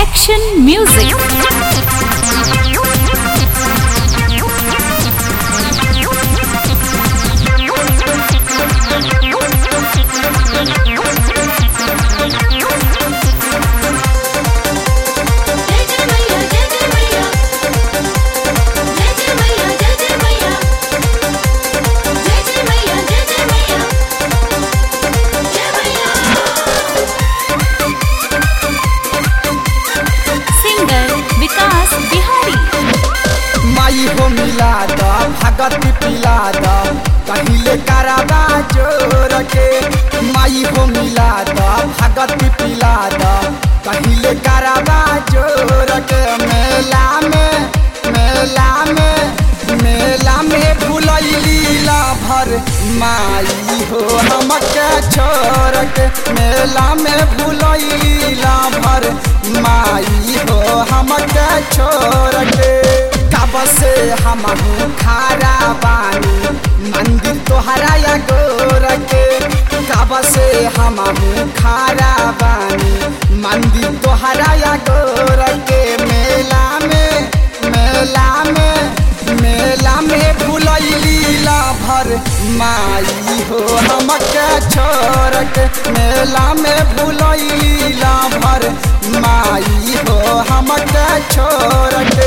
Action Music. जय जय मैया जय जय मैया जय जय मैया जय जय मैया जय जय मैया जय जय मैया जय मैया Singer Vikas Bihari. माई हो मिला द भगत पिला द कहिले कराबा जोर के माई हो मिला द भगत पिला द कहिले कराबा जोर के मेला में मेला में मेला में भुलैली ला भर माई हो हमके छोड़ के मेला में भुलैली ला भर माई हो हमके छोड़ के कब से हम खारा बानी मंदिर तोहरा या गोर के कब से हम खारा बानी मंदिर तोहरा या गोर के मेला में मेला में मेला में भुलैली ला भर माई हो हमके छोड़ के मेला में भुलैली ला भर माई हो हमके छोड़ के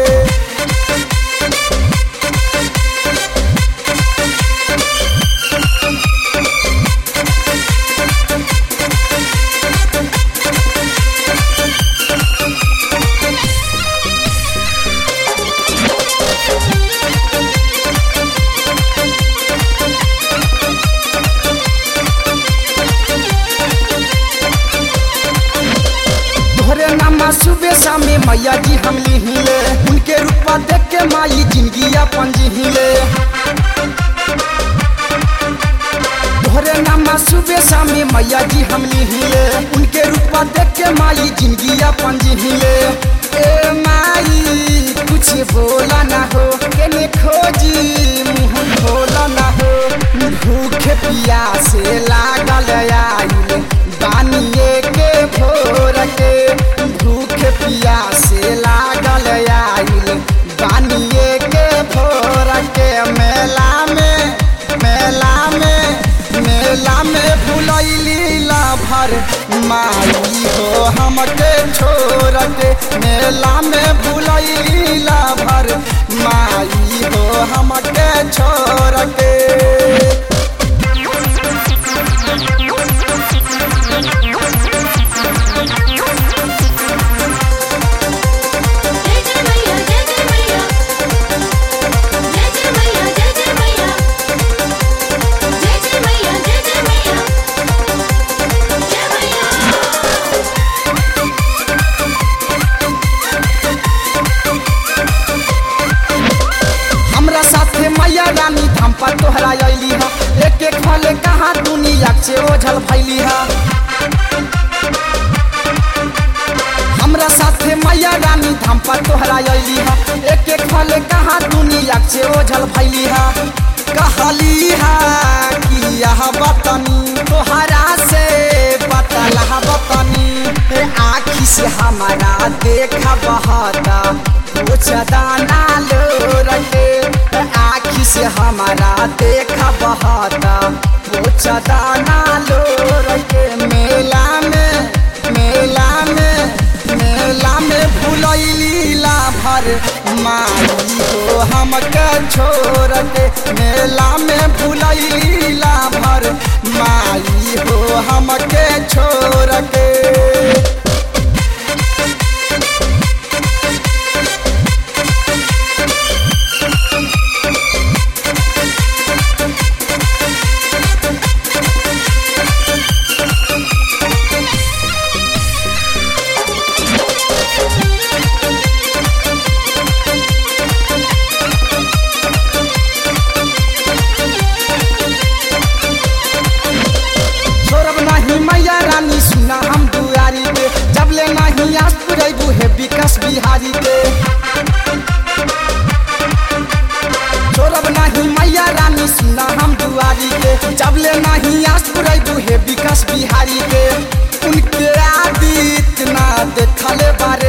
तोहरे नामा सुबह शामे मैया जी हम लिहिले उनके रूपा देख के माई जिंदगी अपन जिहिले तोहरे नामा सुबह शामे मैया जी हम लिहिले उनके रूपा देख के माई जिंदगी अपन जिहिले ए माई कुछ बोला ना हो केने खोजी मुंह खोला ना हो भूखे पियासे लागल आइल बानिए के भोर के भूख पियासे लागल आइल बानिए के भोर के मेला में मेला में मेला में भुलैली ला भर माई हो हमके छोड़ के मेला में भुलैली ला भर माई हो हमके छोड़ के जय जय मैया जय जय मैया जय जय मैया जय जय मैया जय जय मैया जय जय मैया जय मैया हमरा साथे मैया रानी धाम पर तोहरा अली हा एक एक फल कहाँ दुनिया से ओझल भैली हा हमरा साथे मैया रानी धाम पर तोहरा अली हा एक एक फल कहाँ दुनिया से ओझल भैली हा कहली हा कि यह बतनी तोहरा से बतला बतनी ए आखी से हमारा देखा बहता कुछ दाना लो रखे आखी से हमारा देखा बहता कुछ दाना लो रखे मेला में मेला में मेला में भुलैली ला भर माई हो हमके छोड़ के मेला में भुलैली ला भर माई हो हमके छोड़ के छोड़ब नहीं मैया रानी सुना हम दुआरी पे जब ले नहीं आस पुरेबू है विकास बिहारी के छोड़ब नहीं मैया रानी सुना हम दुआरी के जब ले नहीं आस पुरेबू है विकास बिहारी के उनके आदित्य ना देखले बारे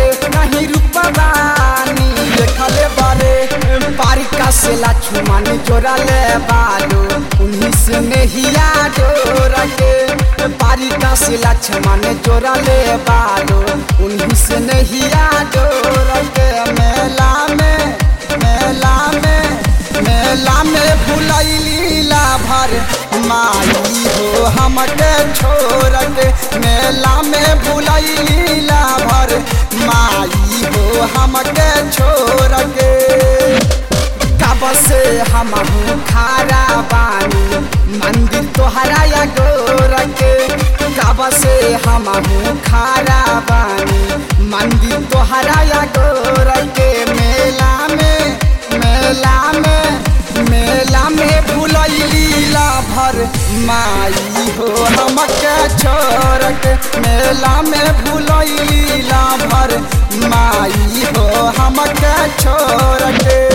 द्वारिका से लक्ष्मण जोड़ा ले बालो उन्हीं से नहीं डोर के मेला में मेला में मेला में भुलैलीला भर माई हो हमके छोड़ के मेला में भुलैलीला भर माई हो हमके छोड़ के कब से हम खारा बानी मंदिर तोहरा या गोर के कब से हम खारा बानी मंदिर तोहरा या गोर के मेला में मेला में मेला में भुलैलीला भर माई हो हमके छोड़ के मेला में भुलैलीला भर माई हो हमके छोड़ के